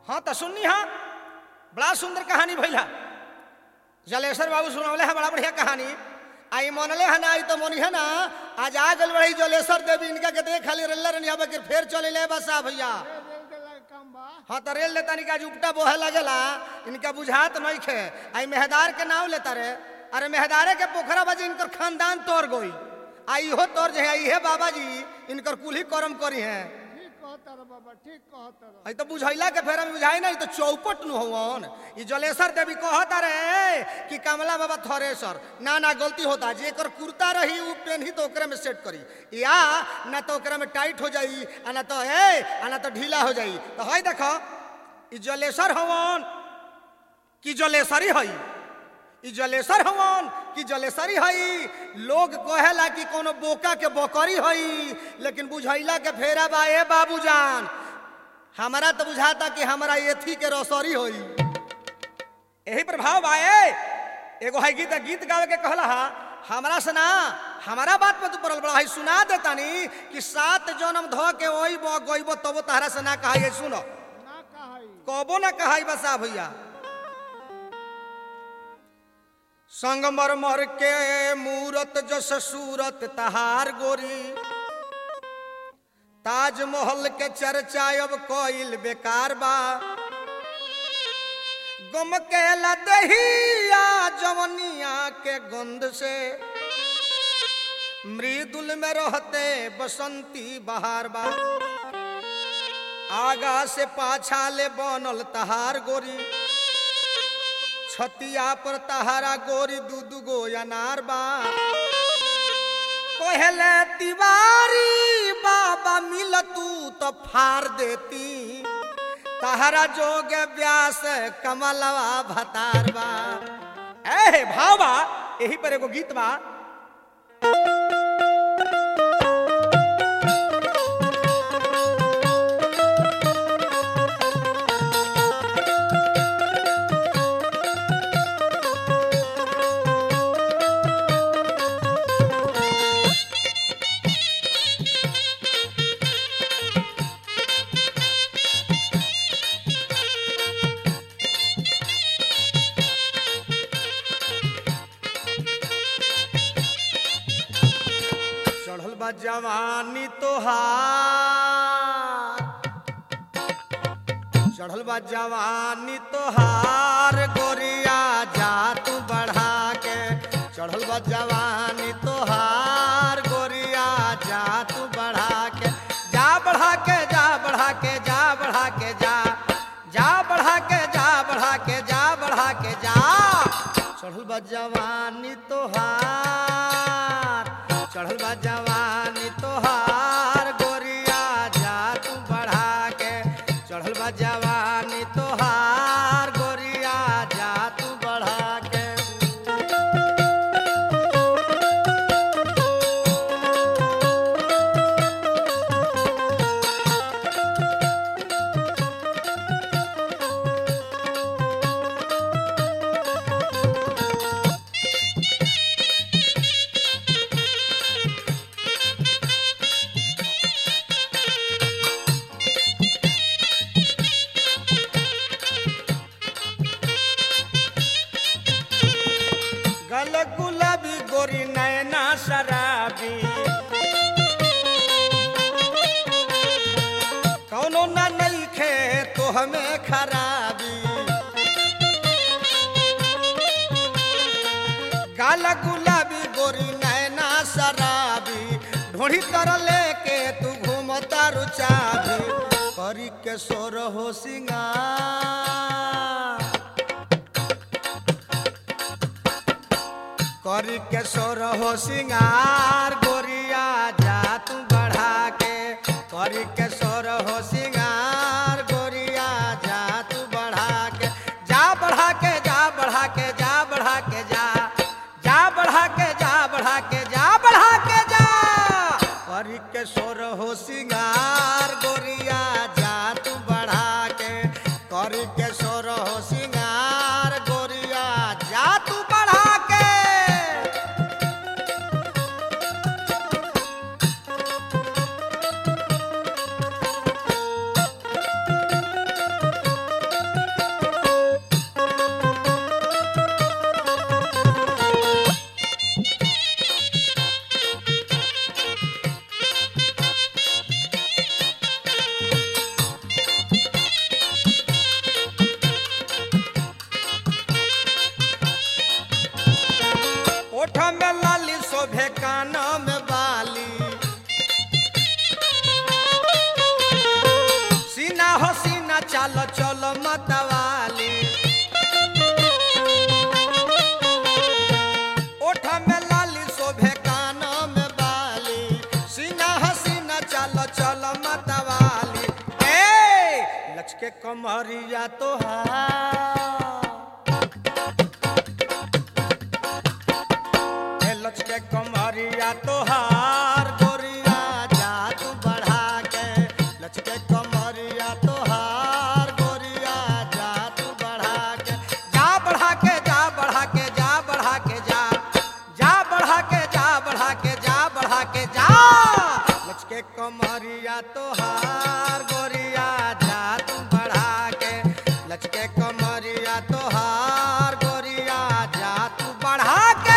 हाँ तो सुननी हाँ बड़ा सुंदर कहानी भैला जलेश्वर बाबू सुनौले है बड़ा बढ़िया कहानी आई मनले है ना आई तो मनी है ना आज आ गल बड़ी जलेश्वर देवी इनका के देख खाली रेल रनिया बकर फिर चले ले बसा भैया ए, रेल के लायक काम बा हाँ तो रेल लेता निका उपटा बोहे लगेला इनका बुझात नहीं खे आई मेहदार के नाव लेता रे अरे मेहदारे के पोखरा बाजी इनकर खानदान तोड़ गई आई हो तोड़ जे है इहे बाबा जी इनकर कुल ही कर्म करी है ठीक कहता रे बाबा ठीक कहता रे आई तो बुझैला के फेरा में बुझाई नहीं तो चौपट नु होवन ई जलेश्वर देवी कहता रे कि कमला बाबा थरेसर ना ना गलती होता जेकर कुर्ता रही उ पेनही तो ओकरे में सेट करी या ना तो ओकरा में टाइट हो जाई आ ना तो ए आ ना तो ढीला हो जाई तो हई देखो ई जलेश्वर हवन कि जलेश्वरी हई ई जलेश्वर हवन कि जलेश्वरी हई लोग कहेला कि कोनो बोका के बकरी हई लेकिन बुझैला के फेरा बा ए बाबूजान हमारा तो बुझाता कि हमारा एथी के रसोरी होई यही प्रभाव बाए एगो है गीत गीत गावे के कहला हा हमारा से ना हमारा बात पे तू पड़ल बड़ा है सुना देतानी कि सात जन्म ध के ओई बो गइबो तबो तहरा से ना कहा सुनो ना कहई कबो ना कहा बसा भैया संगमरमर के मूरत जस सूरत तहार गोरी ताजमहल के चर्चा अब कोइल बेकार बा गम के लदहिया जवनिया के गंध से मृदुल में रहते बसंती बहार बा आगा से पाछा ले बनल तहार गोरी छतिया पर तहारा गोरी दू दू गो अनार बा कहले तिवारी बाबा मिल तू तो फार देती तहरा जोग व्यास कमलवा भतार बा ए भाव बा यही पर एगो गीत बा चढ़ल बा जवानी तोहार चढ़ल बा जवानी तोहार गोरिया जा तू बढ़ा के चढ़ल बा जवानी तोहार गोरिया जा तू बढ़ा के जा बढ़ा के जा बढ़ा के जा बढ़ा के जा जा बढ़ा के जा बढ़ा के जा बढ़ा के जा चढ़ल बा जवानी तोहार चढ़ल बा जवानी तोहार गोरिया जा तू बढ़ा के चढ़ल बा जवानी तोहार गोरिया जा तू बढ़ा के गल गुलाबी गोरी नैना शराबी कौनो ना नइखे तो हमें खराबी गाल गुलाबी गोरी नैना शराबी ढोड़ी तर लेके तू घूमता रुचाबी करी के सोर हो सिंगार करी के सोर हो सिंगार गोरिया जा तू बढ़ा के करी के सोर हो सिंगार गोरिया जा तू बढ़ा के जा बढ़ा के जा बढ़ा के जा बढ़ा के जा जा बढ़ा के जा बढ़ा के जा बढ़ा के जा करी के सोर हो सिंगार गोरिया जा तू बढ़ा के करी के सोर हो सिंगार गोरिया जा तू बढ़ा के कान में बाली सीना हो सीना चलो चलो मतवाली ओठ में लाली शोभे कान में बाली सीना हो सीना चलो चलो मतवाली ए लचके कमरिया तो हे लचके कमरिया तोहार गोरिया जा तू बढ़ा के लचके कमरिया तोहार गोरिया जा तू बढ़ा के जा बढ़ा के जा बढ़ा के जा बढ़ा के जा जा बढ़ा के जा बढ़ा के जा बढ़ा के जा लचके कमरिया तोहार गोरिया जा तू बढ़ा के लचके कमरिया तोहार गोरिया जा तू बढ़ा के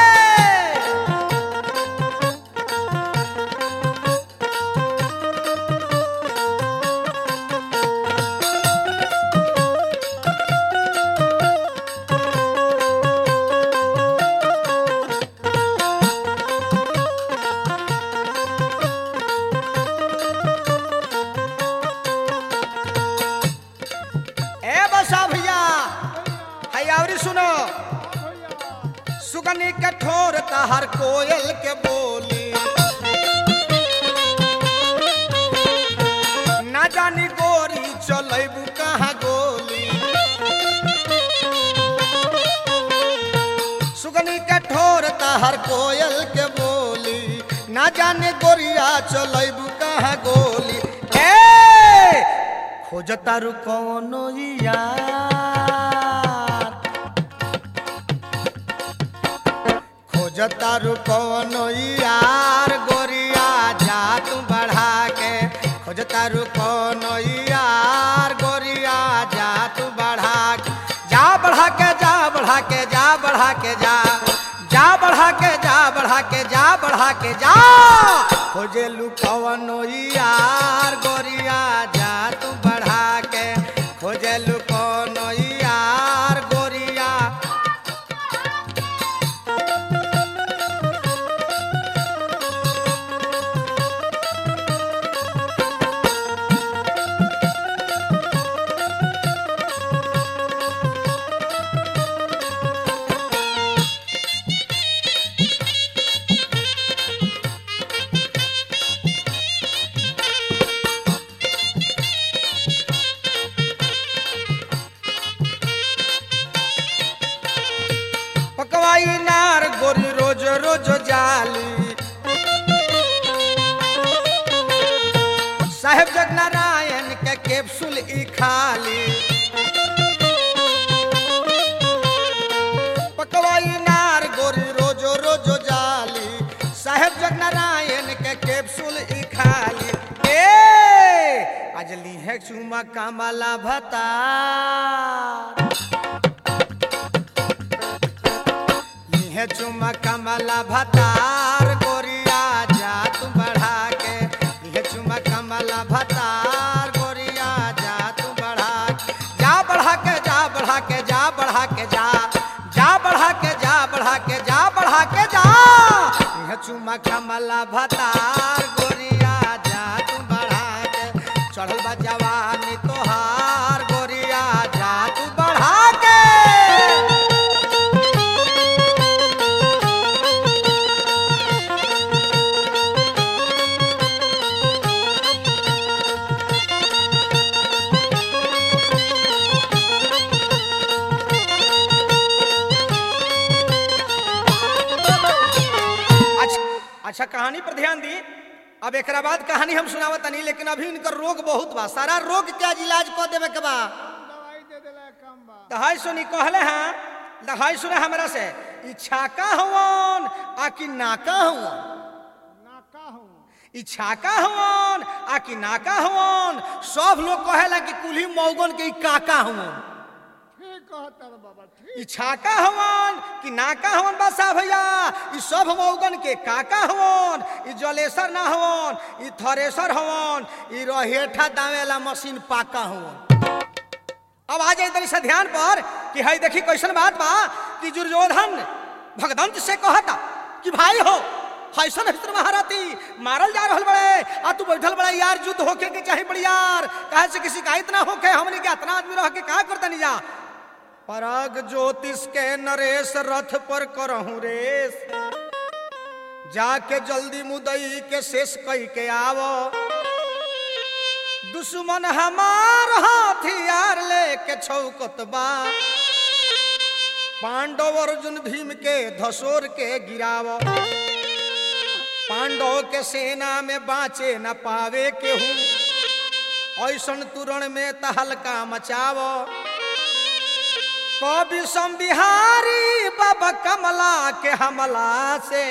ए बसा भैया है आवरी सुनो भैया सुगनी के ठोर हर कोयल के बोली ना जानी गोरी चलेबू कहाँ गोली सुगनी के ठोर हर कोयल के बोली ना जाने गोरिया चलेबू कहाँ गोली ए खोजता रु कौनो यार खोजता रु कौनो यार गोरिया जा तू बढ़ा के खोजता रु कौनो यार गोरिया जा तू बढ़ा के जा बढ़ा के जा बढ़ा के जा बढ़ा के जा जा बढ़ा के जा बढ़ा के जा बढ़ा के जा खोजे लू कौनो यार गोरिया जा तू बढ़ा के खोजे लू कौनो यार गोरिया पकवाई नार गोरी रोज रोज जाली साहेब जगनारायण के कैप्सूल ई खाली पकवाई नार गोरी रोज रोज जाली साहेब जगनारायण के कैप्सूल ई खाली ए आज लीहे चुमा कामला भता है चुमा कमला भतार गोरिया जा तू बढ़ा के है चुमा कमला भतार गोरिया जा तू बढ़ा के जा बढ़ा के जा बढ़ा के जा बढ़ा के जा जा बढ़ा के जा बढ़ा के जा बढ़ा के जा है चुमा कमला भतार गोरिया जा तू बढ़ा के चढ़ल बा जवानी तोहार गोरिया जा तू बढ़ा के अच्छा अच्छा कहानी पर ध्यान दी अब एक बाद कहानी हम सुनावत नहीं लेकिन अभी इनकर रोग बहुत बा सारा रोग के आज इलाज कर देवे के बा दवाई दे देला कम बा दहाई सुनी कहले हैं दहाई सुने हमरा से ई छाका हवन आ कि नाका हवन नाका हूँ ई छाका हवन आ कि नाका हवन सब लोग कहेला कि कुल्ही मौगन के ई काका हवन ठीक कहता रे बाबा ठीक ई छाका हवन कि नाका हवन बसा भैया ई सब मौगन के काका हवन ई जलेसर ना हवन ई थरेसर हवन ई रहेठा दावेला मशीन पाका हवन अब आ जाए तनी से ध्यान पर कि हई देखी कैसन बात बा कि दुर्योधन भगदंत से कहता कि भाई हो हैसन हैसन महारथी मारल जा रहल बड़े आ तू बैठल बड़ा यार युद्ध होके के चाहे बड़ी यार काहे से किसी का इतना होके हमने के इतना आदमी रह के का करता नहीं जा पराग ज्योतिष के नरेश रथ पर करहूं रेस जाके जल्दी मुदई के शेष कई के आवो दुश्मन हमार हथियार लेके छौकत बा पांडव अर्जुन भीम के धसोर के गिराव पांडव के सेना में बाँचे न पावे केहू ऐसन तुरण में तहलका मचाव कवि सम बिहारी बाबा कमला के हमला से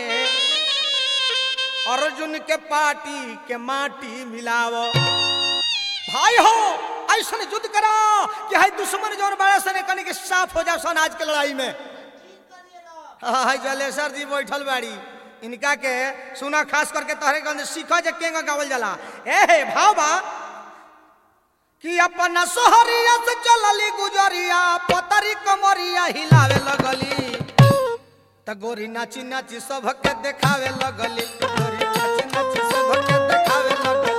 अर्जुन के पार्टी के माटी मिलाव भाई हो ऐसा युद्ध करा कि हाय दुश्मन जोर बड़ा सने कने के साफ हो जाओ सन आज के लड़ाई में हाय जलेसर जी बैठल बाड़ी इनका के सुना खास करके तोहरे गंज सीखो जे केंगा गावल जाला ए हे भाव बा कि अपना सोहरिया से चलली गुजरिया पतरी कमरिया हिलावे लगली त गोरी नाची नाची सबके देखावे लगली गोरी नाची नाची सबके देखावे लगली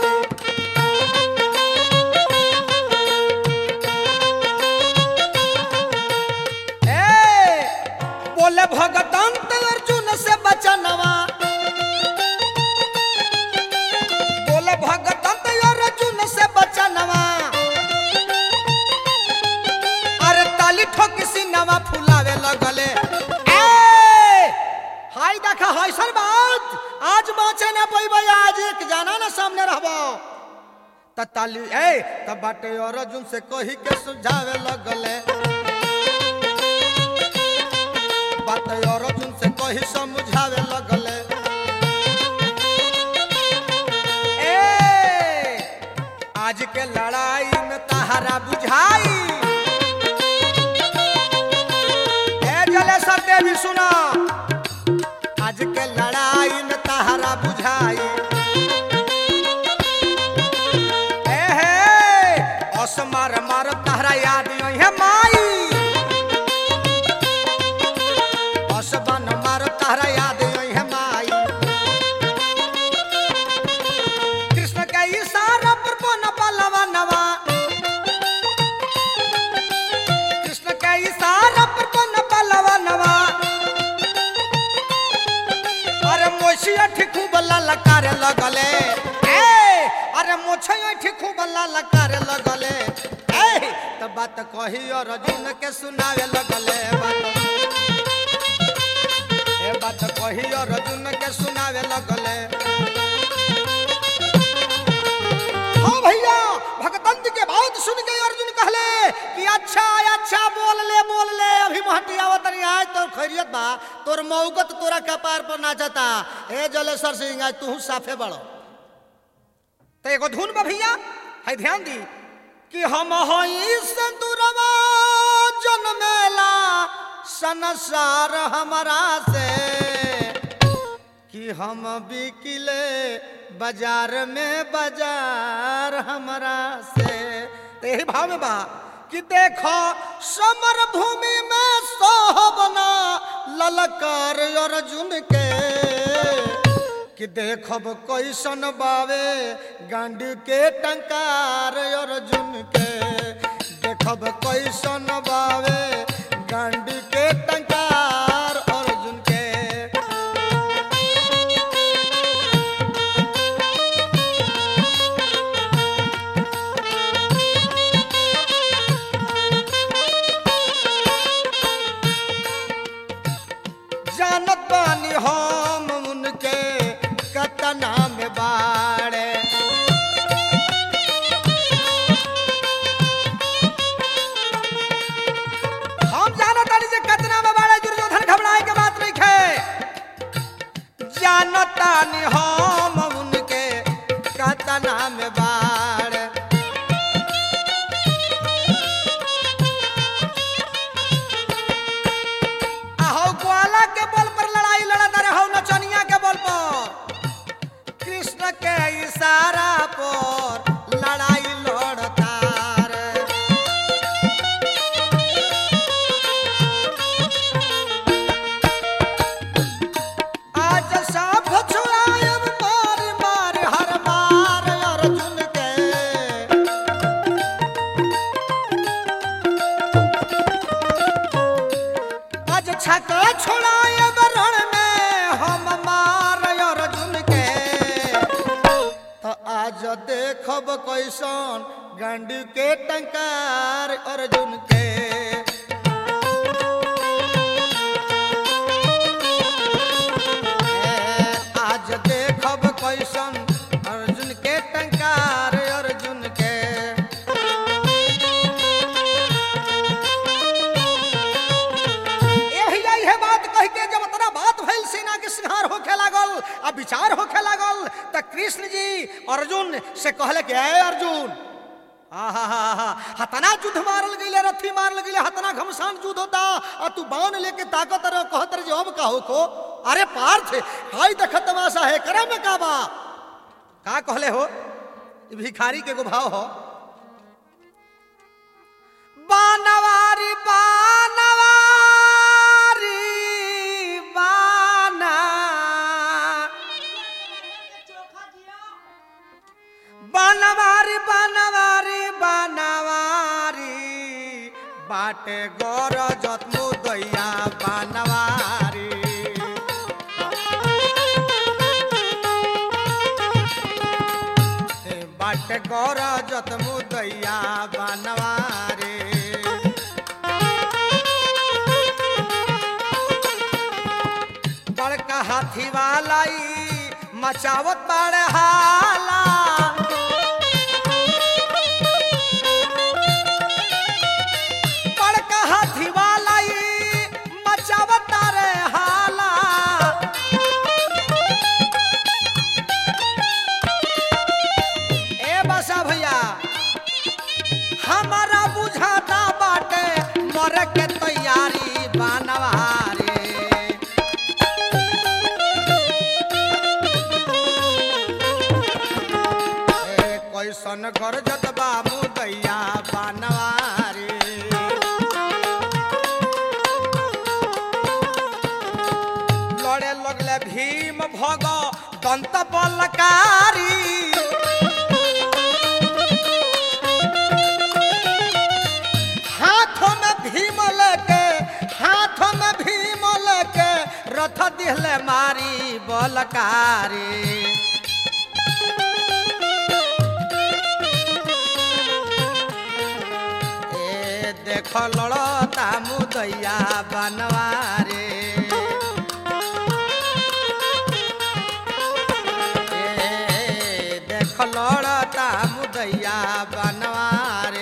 ए बोले भगतन त अर्जुन से बचनवा बोले भगतन त अर्जुन से बचनवा अरे ताली ठोकी सिनवा फुलावे लगले ए हाय देखा हैसन बात आज बाँचे ना पैबै आज एक जाना ना सामने रहबो त ताली ए त बाटे अर्जुन से कही के सुझावे लगले बात अर्जुन से कही समझावे लगले ए आज के लड़ाई में तहारा बुझाई ए जलेसर देवी सुना आज के लड़ाई में तहारा बुझाई ए हे असमार मार तहरा याद है माई असबन मार तहरा याद है माई कृष्ण के इशारा पर बन बलवा नवा कृष्ण के इशारा पर बन बलवा नवा अरे मोछिया ठिकू बल्ला लकारे लगले ए अरे मोछिया ठिकू बल्ला लकारे लगले ए त बात कही अर्जुन के सुनावे लगले बात ए बात कही अर्जुन के सुनावे लगले हाँ भैया भगतंत के बात सुन के अर्जुन कहले कि अच्छा अच्छा बोल ले बोल ले अभी महटी आवत नहीं आज तोर खैरियत बा तोर मौगत तोरा कपार पर नाचता ए जलेसर सिंह आज तू साफे बड़ो तो एगो धुन बा भैया है ध्यान दी कि हम हई संतुरवा जन्मेला संसार हमारा से कि हम बिकिले बाजार में बाजार हमारा से तो यही भाव में बा कि देखो समर भूमि में सोहबना ललकार अर्जुन के कि देखब कैसन बावे गांड के टंकार अर्जुन के देखब कैसन बावे गांड के टंकार अर्जुन के जानत बानी हम उनके कतना में बाड़े हम जानत बानी जे छका छोड़ाए रण में हम मार अर्जुन के तो आज देखब कैसन गांडी के टंकार अर्जुन के ए, आज देखब कैसन अर्जुन के टंकार अर्जुन के यही यही बात कह के जब इतना बात भइल सेना के संहार होखे लागल आ विचार होखे लागल त कृष्ण जी अर्जुन से कहले कि ए अर्जुन आहा हतना युद्ध मारल गईले रथी मारल गईले हतना घमसान युद्ध होता आ तू बाण लेके ताकत रह कहत रह जे अब का होको अरे पार्थ हाय देख तमाशा है करे में का बा का कहले हो ई भिखारी के एगो भाव हो बानवारी बानवारी बाना बानवारी बानवारी बानवारी बाटे गोर जत्मु दैया बानवारी ए बाटे गोर जत्मु दैया बानवारी बड़का हाथी वाला ई मचावत बड़े हाला बड़का हाथी वाला ई मचावत रे हाला ए बसा भैया हमारा बुझाता बाटे मरे के तैयारी बानवारी ए कैसन घर जतबा मुदैया बानवारी लड़े लगले भीम भग दंत बलकारी हाथों में भीम लेके हाथों में भीम लेके रथ दिहले मारी बलकारी ए देख लड़ता मुदैया बनवारे ए देख लड़ता मुदैया बनवारे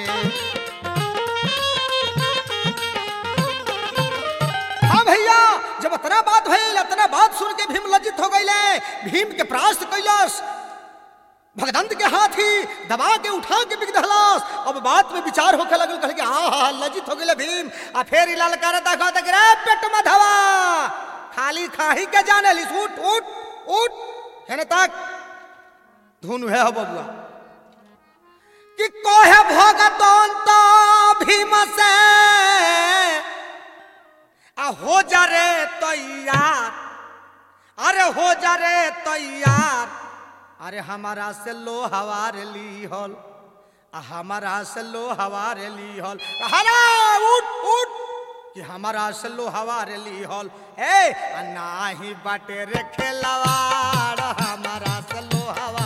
हाँ भैया जब इतना बात भइल इतना बात सुन के भीम लज्जित हो गईले भीम के प्रास्त कैलस भगदंत के हाथी दबा के उठा के बिक दहलास अब बात में विचार होके लगल कहे कि हाँ हाँ लज्जित हो गेले भीम आ फेर ई ललकार देखा तक रे पेट मधवा खाली खाही के जाने लिस उठ उठ उठ हेने तक धुन है हो बबुआ कि कोहे भगदंत भीम से आ हो जा रे तैयार अरे हो जा रे तैयार अरे हमारा से लो हवार ली हल आ हमारा से लो हवार ली हल हरा उठ उठ कि हमारा से लो हवार ली हल ए आ नाही बाटे रे खेलवाड़ हमारा से लो हवा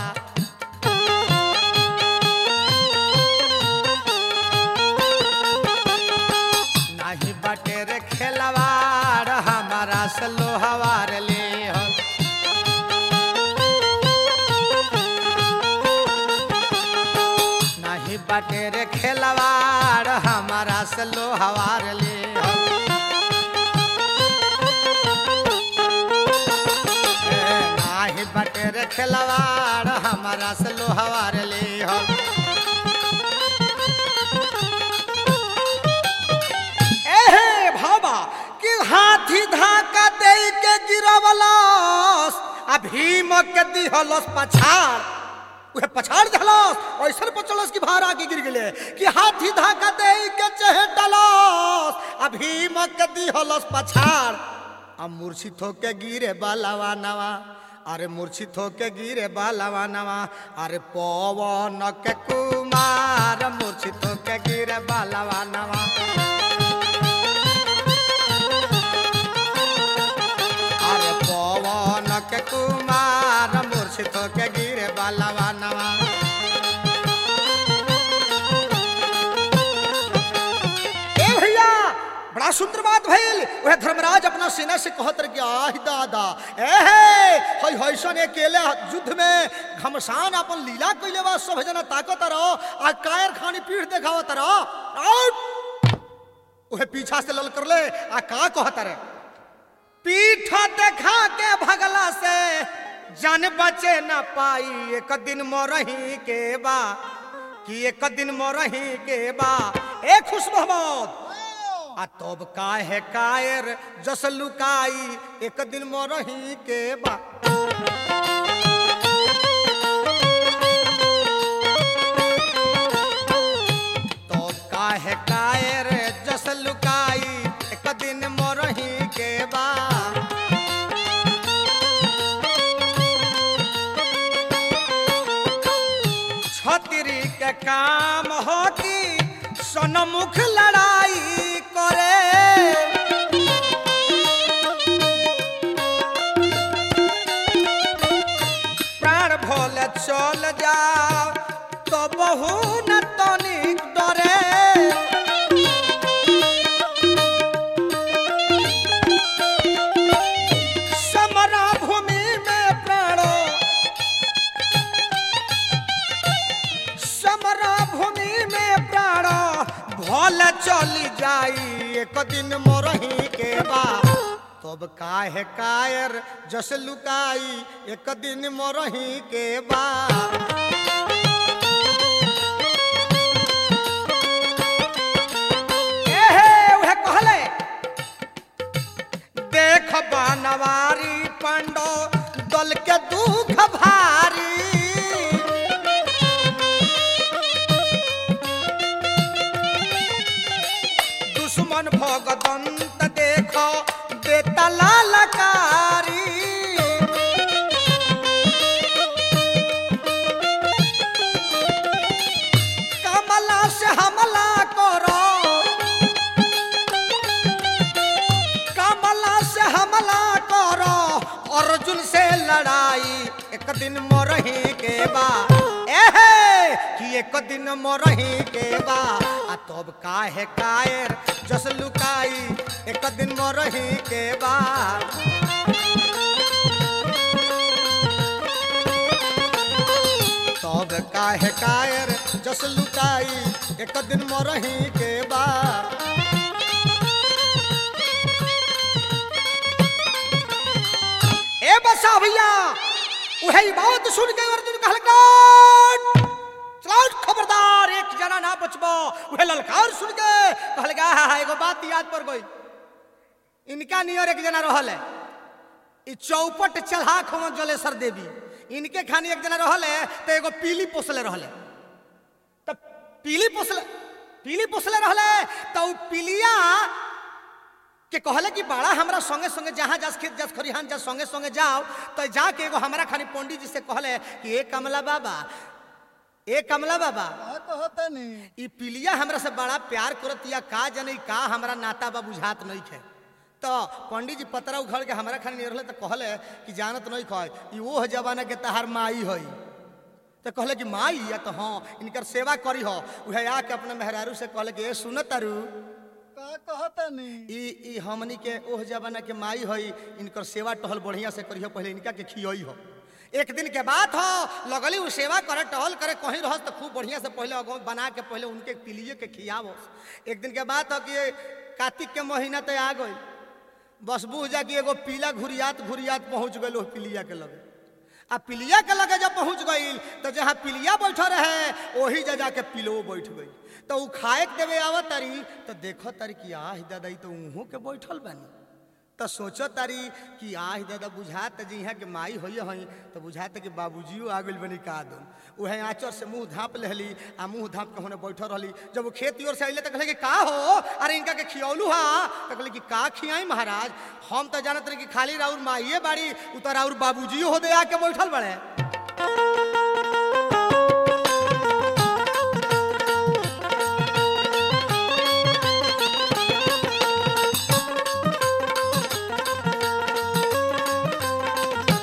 नाही बाटे रे खेलवाड़ हमारा से लो हवार ली हल नाही बाटे रे खेलवाड़ हमारा से लो हवार ले नाही बाटे रे खेलवाड़ हमारा से लो हवार ले एहे भाबा कि हाथी धाका दे के गिरवलस आ भीम के दिहलस पछाड़ उहे पछाड़ दहलस ऐसन पचलस कि भार आके गिर गेले कि हाथी धाका दे के चहेटलस आ भीम के दिहलस पछाड़ आ मूर्छित होके गिरे बालावा नवा अरे मूर्छित होके गिरे बालावा नवा अरे पवन के कुमार मूर्छित होके गिरे बालावा नवा बड़ा सुंदर बात भइल वह धर्मराज अपना सेना से कहत रह गया आह दादा ए हे हई हईसन अकेले युद्ध में घमसान अपन लीला कइले बा सब जना ताकत रहो आ कायर खानी पीठ देखावत रहो आउट ओहे पीछा से लल कर ले आ का कहत रे पीठ देखा के भगला से जान बचे न पाई एक दिन मोरही के बा कि एक दिन मोरही के बा ए खुश मोहम्मद आ तब काहे कायर जस लुकाई एक दिन मोरही के बा तब काहे कायर जस लुकाई एक दिन मोरही के बा छतरी के काम हो कि सनमुख लड़ाई करे प्राण भोल चल जाओ तो बहु न तनिक डरे समरा भूमि में प्राणो समरा भूमि में प्राण भल चली जाई एक दिन मोरही के बा तब काहे कायर जस लुकाई एक दिन मोरही के बा एहे उहे कहले देख बनवारी पंडो दल के दुख भारी दुश्मन भगदंत देख बेटा लालकारी कमला से हमला करो कमला से हमला करो अर्जुन से लड़ाई एक दिन मोरही के बा एहे कि एक दिन मोरही के बा आ तब काहे कायर जस लुकाई एक दिन मोरही के बा तब काहे कायर जस लुकाई एक दिन मोरही के बा ए बसा भैया उहे बात सुन के अर्जुन कहल चलाउट खबरदार एक जना ना बचबो उहे ललकार सुन के कहल गा हा एगो बात याद पर गई इनका नियर एक जना रहल है ई चौपट चढ़ाक हम जलेसर देवी इनके खानी एक जना रहल है तो एगो पीली पोसले रहल है तो पीली पोसले पीली पोसले रहल है तो उ पीलिया के कहले कि बड़ा हमरा संगे संगे जहाँ जास खेत जास खरिहान जा संगे संगे जाओ तो जाके एगो हमरा खानी पंडित जी से कहले कि ए कमला बाबा ए कमला बाबा का कहता नहीं ई पिलिया हमरा से बड़ा प्यार करत या का जने का हमरा नाता बा बुझात नहीं खे तो पंडित जी पतरा उखड़ के हमरा खानी नहीं रहले तो कहले कि जानत नहीं खै ई वो जमाना के तहार माई हई तो कहले कि माई या तो हाँ इनकर सेवा करी हो उहे आके अपने मेहरारू से कहले कि ए सुनत तारू का कहता नहीं ई ई हमनी के ओह जमाना के माई हई इनकर सेवा टहल बढ़िया से करियो पहले इनका के खियई हो एक दिन के बात हो लगली उ सेवा करे टहल करे कहीं रहस तो खूब बढ़िया से पहले अगो बना के पहले उनके पिलिए के खियावो एक दिन के बात हो कि कार्तिक के महीना तो आ गई बस बुझ जा कि एगो पीला घुरियात घुरियात पहुंच गई ओह पिलिया के लगे आ पिलिया के लगे जब पहुंच गई तो जहाँ पिलिया बैठल रहे वही जा जाके पिलो बैठ गई तो उ खाए के देवे आवत तारी तो देखो तारी कि आह दादा ई तो उहों के बैठल बानी तो सोचो तारी कि आह दादा बुझात जी यहाँ के माई होइए हई तो बुझात कि बाबूजियो आ गइल बनी का दो उहे आँचर से मुंह धाप लेहली आ मुंह धाप के होने बैठल रहली जब वो खेत की ओर से अइले तो कहले कि का हो अरे इनका के खियौलू हा तो कहले कि का खियाई महाराज हम तो जानत रहे कि खाली राउर माइए बाड़ी उ तो राउर बाबूजियो हो दे आके बैठल बड़े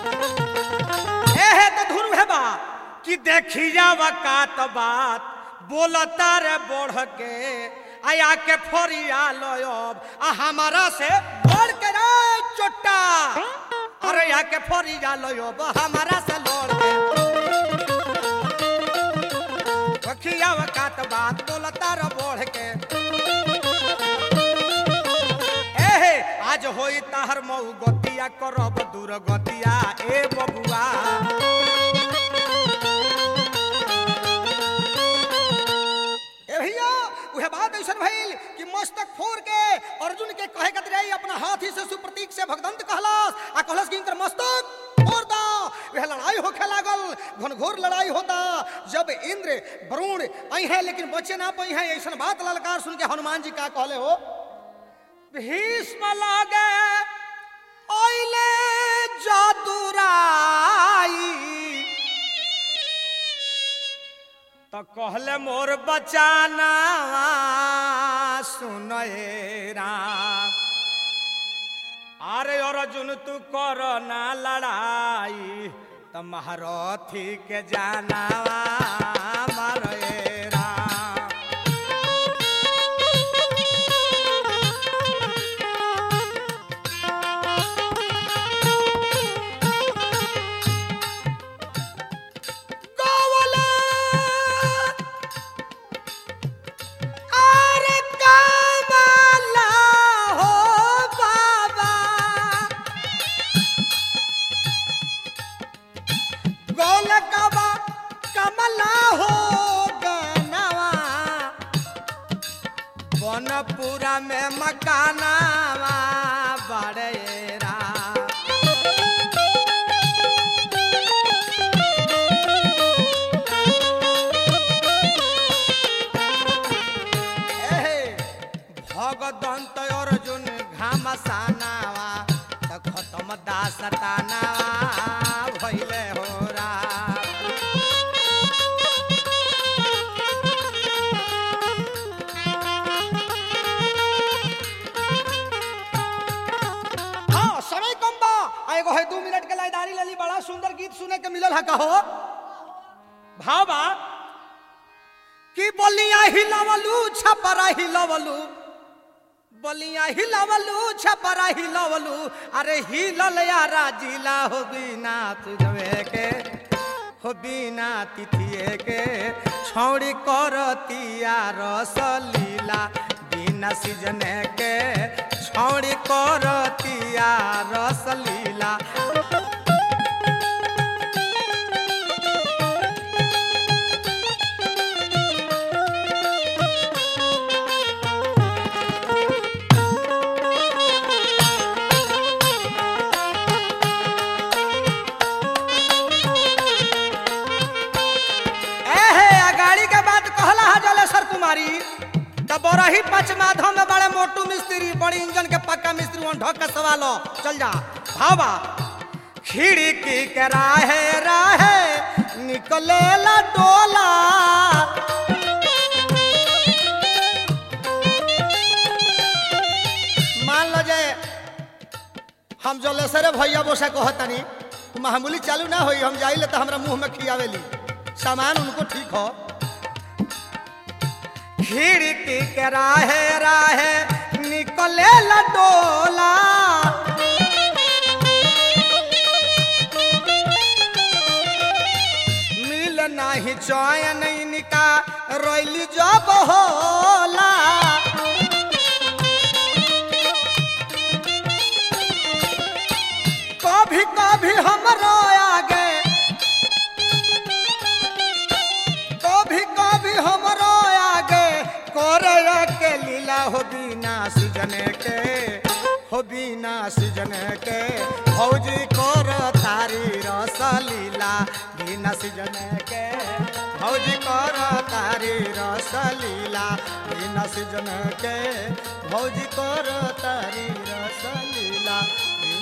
एहे तो धुन है बा कि देखी जावा का तो बात बोलता रे बढ़ के आया के फरिया लयब आ हमारा से बढ़ के रे चोटा अरे या के फरिया लयब हमारा से लड़ के रखिया वकात बात बोलता रे बढ़ के एहे आज होई ताहर मऊ गतिया करब दूर गतिया ए बबुआ ए भैया उहे बात ऐसन भइल कि मस्तक फोड़ के अर्जुन के कहे कत रही अपना हाथी से सुप्रतीक से भगदंत कहलस आ कहलस कि इनकर मस्तक फोड़ दो वह लड़ाई होखे लागल घनघोर लड़ाई होता जब इंद्र वरुण आई है लेकिन बचे ना पाई है ऐसन बात ललकार सुन के हनुमान जी का कहले हो भीष्म लागे ओइले जादुराई तो कहले मोर बचाना सुनए राम अरे अर्जुन तू कर ना लड़ाई तो महारथी के जाना मारे राम गोवला अरे कामला हो बाबा गोल कबा कमला हो गनवा बनपुरा में मकानावा बड़ेरा एहे, भगदंत अर्जुन घामसानावा त खतम दासतानावा भइले हो राम हाँ समय कम बा आ एगो है दू मिनट के लाइदारी लेली बड़ा सुंदर गीत सुने के मिलल है कहो भाव बा कि बलिया हिलवलू छपरा हिलवलू बलिया हिलवलू छपरा हिलवलू अरे हिलल यारा जिला हो बिना तुझवे के हो बिना तिथिए के छौड़ी करतिया रसलीला बिना सीजने के छौड़ी करतिया रसलीला एहे अगाड़ी के बात कहला है जलेश्वर कुमारी तो बरही पच माधव में बड़े मोटू मिस्त्री बड़ी इंजन के पक्का मिस्त्री वन ढक के सवालो चल जा भावा खिड़की के राहे राहे निकले ला डोला मान लो जे हम जलेश्वर भैया बोसा कहतनी मामूली चालू ना होई हम जाइले तो हमरा मुंह में खियावेली सामान उनको ठीक हो खिड़की के राहे राहे निकले लडोला मिल नाही चैन इनका रोइली जब होला कभी कभी हमरो आगे कभी कभी हमरो आगे करे के लीला हो बिना सीजने के हो बिना सीजने के फौजी कर तारी रस लीला बिना सीजने के फौजी कर तारी रस लीला बिना सीजने के फौजी कर तारी रस लीला बिना